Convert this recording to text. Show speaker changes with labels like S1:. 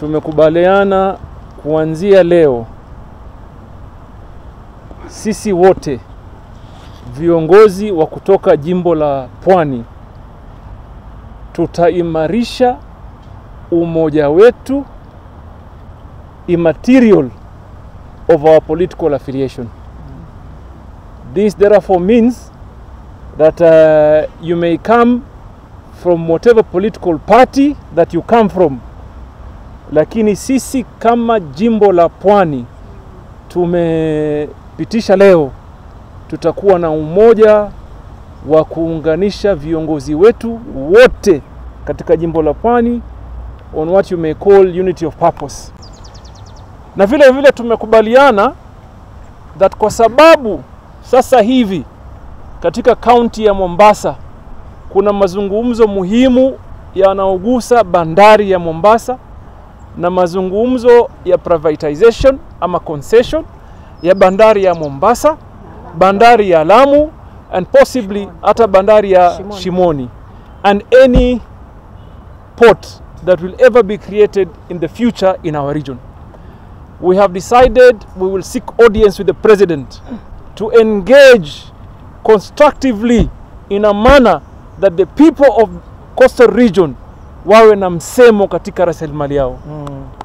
S1: tumekubaliana kuanzia leo sisi wote viongozi wa kutoka jimbo la Pwani tutaimarisha umoja wetu immaterial of our political affiliation. This therefore means that uh, you may come from whatever political party that you come from, lakini sisi kama jimbo la Pwani tumepitisha leo tutakuwa na umoja wa kuunganisha viongozi wetu wote katika jimbo la Pwani on what you may call unity of purpose. Na vile vile tumekubaliana that kwa sababu sasa hivi katika kaunti ya Mombasa kuna mazungumzo muhimu yanayogusa bandari ya Mombasa na mazungumzo ya privatization ama concession ya bandari ya Mombasa, bandari ya Lamu and possibly hata bandari ya
S2: Shimoni.
S1: Shimoni and any port that will ever be created in the future in our region. We have decided we will seek audience with the president to engage constructively in a manner that the people of coastal region wawe na msemo katika rasilimali yao.
S2: Mm.